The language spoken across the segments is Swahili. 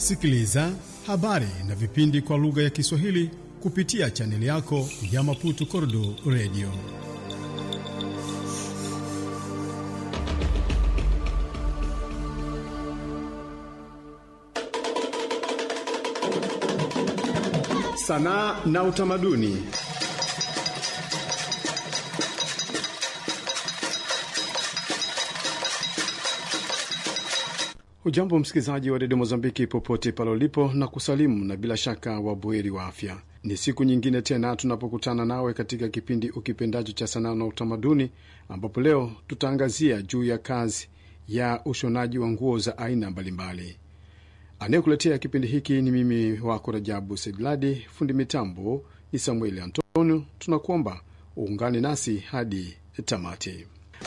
Sikiliza habari na vipindi kwa lugha ya Kiswahili kupitia chaneli yako ya Maputo Kordo Radio. Sanaa na utamaduni. Hujambo msikilizaji wa redio Mozambiki popote pale ulipo, na kusalimu na bila shaka wabuheri wa afya. Ni siku nyingine tena tunapokutana nawe katika kipindi ukipendacho cha sanaa na utamaduni, ambapo leo tutaangazia juu ya kazi ya ushonaji wa nguo za aina mbalimbali. Anayekuletea kipindi hiki ni mimi wako Rajabu Sedladi, fundi mitambo ni Samueli Antonio. Tunakuomba uungane nasi hadi tamati.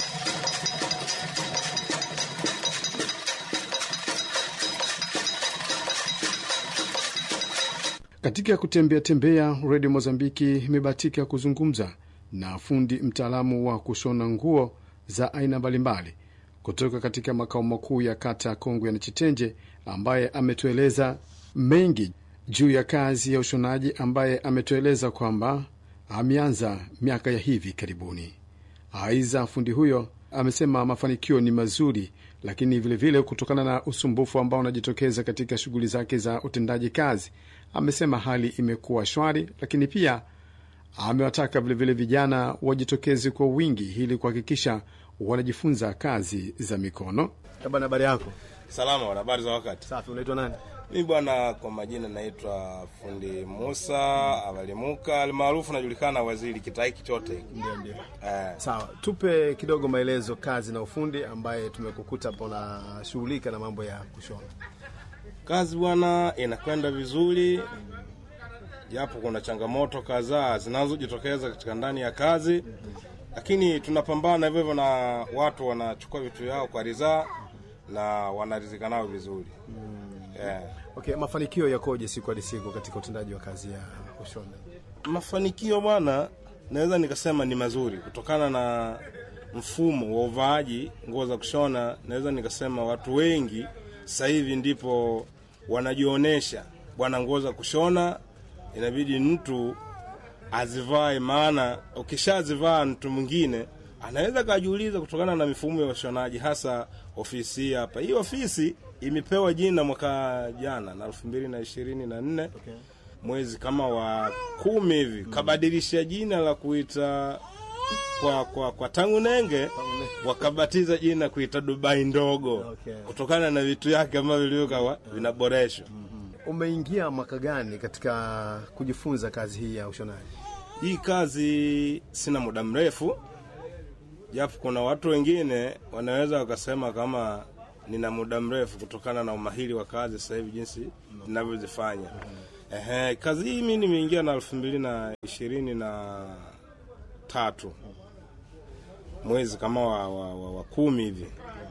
Katika kutembea tembea, redio Mozambiki imebahatika kuzungumza na fundi mtaalamu wa kushona nguo za aina mbalimbali kutoka katika makao makuu ya kata Kongwe na Chitenje, ambaye ametueleza mengi juu ya kazi ya ushonaji, ambaye ametueleza kwamba ameanza miaka ya hivi karibuni. Aiza, fundi huyo amesema mafanikio ni mazuri, lakini vilevile vile kutokana na usumbufu ambao unajitokeza katika shughuli zake za utendaji kazi, amesema hali imekuwa shwari, lakini pia amewataka vilevile vijana wajitokeze kwa wingi ili kuhakikisha wanajifunza kazi za mikono. Bana, habari yako? Salama, wana habari za wakati. Safi. Unaitwa nani? Mimi bwana, kwa majina naitwa fundi Musa Avalimuka almaarufu najulikana waziri kitaiki chote. Ndio, ndio. Eh, Sawa, tupe kidogo maelezo kazi na ufundi ambaye tumekukuta hapo unashughulika na mambo ya kushona. kazi bwana inakwenda vizuri, japo kuna changamoto kadhaa zinazojitokeza katika ndani ya kazi, lakini tunapambana hivyo hivyo, na watu wanachukua vitu vyao kwa ridhaa na wanaridhika nao vizuri eh. Okay, mafanikio yakoje siku hadi siku katika utendaji wa kazi ya kushona? Mafanikio bwana, naweza nikasema ni mazuri kutokana na mfumo wa uvaaji nguo za kushona. Naweza nikasema watu wengi sasa hivi ndipo wanajionyesha bwana, nguo za kushona inabidi mtu azivae, maana ukishazivaa mtu mwingine anaweza kajiuliza, kutokana na mifumo ya ushonaji, hasa ofisi hii hapa. Hii ofisi imepewa jina mwaka jana na elfu mbili na ishirini na nne Okay. mwezi kama wa kumi hivi kabadilisha jina la kuita kwa kwa, kwa tangu nenge wakabatiza jina kuita Dubai ndogo Okay. kutokana na vitu yake ambavyo vilivyokuwa vinaboreshwa. Umeingia mwaka gani katika kujifunza kazi hii ya ushonaji? Hii kazi sina muda mrefu, japo kuna watu wengine wanaweza wakasema kama nina muda mrefu kutokana na umahiri wa kazi sasa hivi jinsi ninavyozifanya. Ehe, kazi hii mimi nimeingia na elfu mbili na ishirini na tatu mwezi kama wa, wa, wa, wa kumi hivi.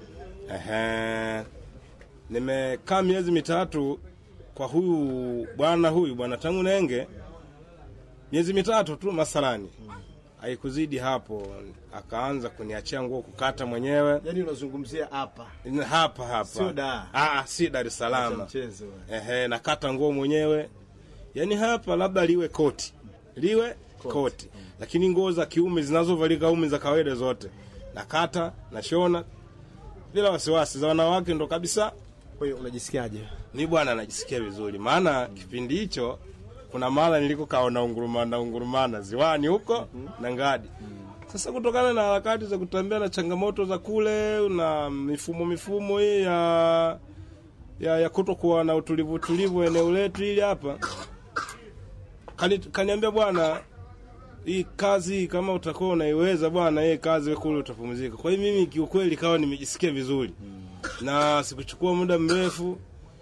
Ehe, nimekaa miezi mitatu kwa huyu bwana huyu bwana tangu nenge miezi mitatu tu masalani, haikuzidi hapo, akaanza kuniachia nguo kukata mwenyewe Yaani unazungumzia hapa hapa hapa, Sio Dar. Ah, si Dar es Salaam. mchezo. Ehe, nakata nguo mwenyewe, yaani hapa labda liwe koti liwe koti, lakini nguo za kiume zinazovalika ume za kawaida zote nakata nashona bila wasiwasi. Za wanawake ndo kabisa Kwa hiyo unajisikiaje? mi bwana najisikia vizuri, maana kipindi hicho kuna mara niliko kaona ungurumana ungurumana ziwani huko na ngadi. Sasa kutokana na harakati za kutembea na changamoto za kule na mifumo mifumo hii ya ya, ya kutokuwa na utulivu utulivu eneo letu hili hapa, kani, kaniambia bwana, hii kazi kama utakuwa unaiweza bwana, hii kazi wewe kule utapumzika. Kwa hiyo mimi kiukweli kawa nimejisikia vizuri na sikuchukua muda mrefu,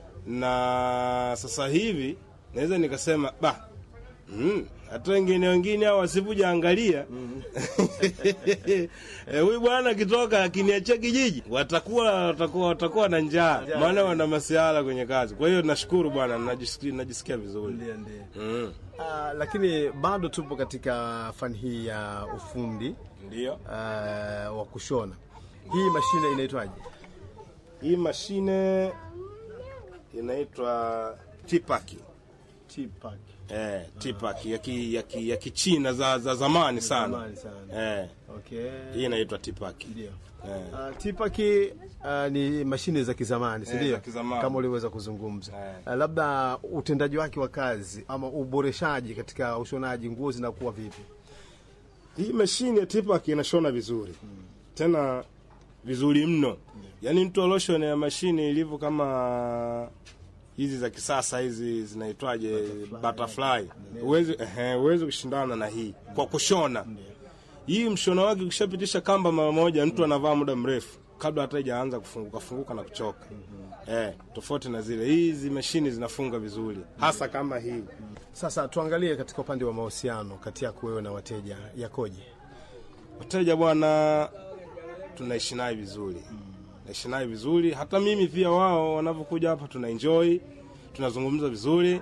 na sasa hivi naweza nikasema ba mm, hata wengine wengine hao wasipoja angalia Eh, huyu bwana akitoka akiniachia kijiji watakuwa watakuwa watakuwa na njaa, maana wana masiala kwenye kazi. Kwa hiyo nashukuru bwana, najisikia, najisikia vizuri Ndio, ndio. mm. Ah, lakini bado tupo katika fani hii ya ufundi Ndio ah, wa kushona. Hii mashine inaitwaje? hii mashine inaitwa tipaki Tipak. eh, tipaki ya ki, ya ki, ya kichina za, za zamani sana Zamani sana. eh, Okay. hii inaitwa tipaki Ndio. eh. Uh, tipaki uh, ni mashine za kizamani si Eh, ndio? za kizamani. Kama uliweza kuzungumza Eh. uh, labda utendaji wake wa kazi ama uboreshaji katika ushonaji nguo zinakuwa vipi? Hii mashine ya tipaki inashona vizuri tena vizuri mno, yaani mtu aloshon ya mashine ilivyo kama hizi za kisasa hizi zinaitwaje, butterfly, huwezi ehe, huwezi kushindana na hii kwa kushona. Hii mshono wake ukishapitisha kamba mara moja, mtu anavaa muda mrefu kabla hata ijaanza kufunguka funguka na kuchoka. Eh, tofauti na zile hizi mashine zinafunga vizuri, hasa kama hii. Sasa tuangalie katika upande wa mahusiano kati yako wewe na wateja yakoje? Wateja bwana, tunaishi naye vizuri, naishi naye vizuri. Hata mimi pia, wao wanavyokuja hapa tuna enjoy, tunazungumza vizuri.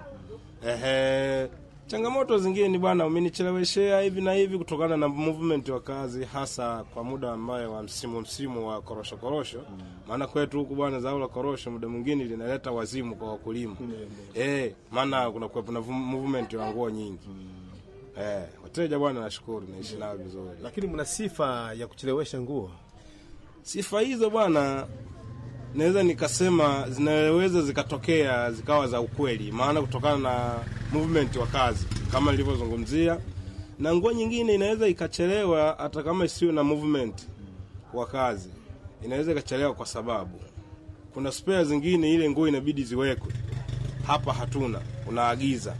Ehe, changamoto zingine ni bwana, umenicheleweshea hivi na hivi, kutokana na movement wa kazi, hasa kwa muda ambayo wa msimu msimu wa korosho korosho. Maana kwetu huku bwana, zao la korosho muda mwingine linaleta wazimu kwa wakulima eh, maana kuna kuwepo na movement wa nguo nyingi. Eh, wateja bwana, nashukuru naishi nao vizuri. Lakini mna sifa ya kuchelewesha nguo. Sifa hizo bwana, naweza nikasema zinaweza zikatokea zikawa za ukweli, maana kutokana na movement wa kazi kama nilivyozungumzia, na nguo nyingine inaweza ikachelewa hata kama isiwe na movement wa kazi, inaweza ikachelewa kwa sababu kuna spare zingine, ile nguo inabidi ziwekwe hapa, hatuna, unaagiza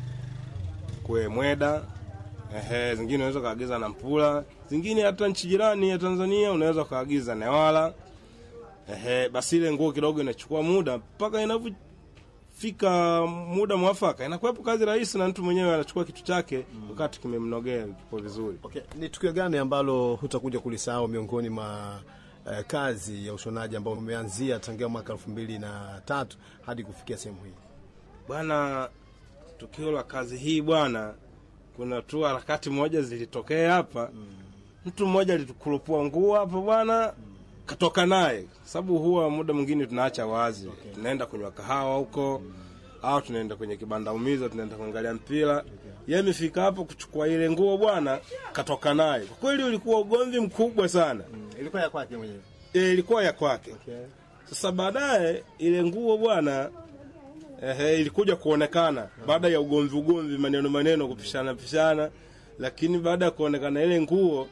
kwe mweda Ehe, zingine unaweza ukaagiza na Mpula, zingine hata nchi jirani ya Tanzania unaweza ukaagiza Newala. Ehe, basi ile nguo kidogo inachukua muda mpaka inavyofika muda mwafaka, inakuwepo kazi rahisi na mtu mwenyewe anachukua kitu chake wakati kimemnogea kipo vizuri. Okay. Ni tukio gani ambalo hutakuja kulisahau miongoni mwa eh, kazi ya ushonaji ambao umeanzia tangia mwaka elfu mbili na tatu hadi kufikia sehemu hii? Bwana, tukio la kazi hii bwana, kuna tu harakati moja zilitokea hapa. Mtu mmoja alitukurupua nguo hapa bwana, katoka naye, sababu huwa muda mwingine tunaacha wazi, tunaenda kunywa kahawa huko au tunaenda kwenye kibanda umiza, tunaenda kuangalia mpira. Yeye amefika hapo kuchukua ile nguo bwana, katoka naye. Kwa kweli ulikuwa ugomvi mkubwa sana. Ilikuwa ya kwake mwenyewe. E, ilikuwa ya kwake. Okay. Sasa baadaye ile nguo bwana ehe, ilikuja kuonekana baada ya ugomvi ugomvi, maneno maneno, kupishana pishana, lakini baada ya kuonekana ile nguo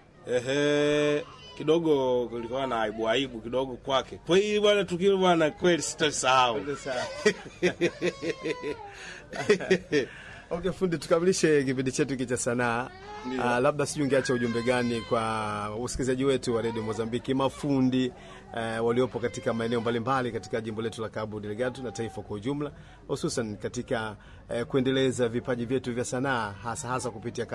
ehe, kidogo kulikuwa na aibu aibu kidogo kwake. Kwa hiyo bwana, tukio bwana, kweli sitalisahau. Okay, fundi, tukamilishe kipindi chetu hiki cha sanaa. Ndio. Uh, labda sijui ungeacha ujumbe gani kwa wasikilizaji wetu wa redio Mozambiki, mafundi uh, waliopo katika maeneo mbalimbali katika jimbo letu la Cabo Delgado na taifa kwa ujumla, hususan katika uh, kuendeleza vipaji vyetu vya sanaa hasa hasa kupitia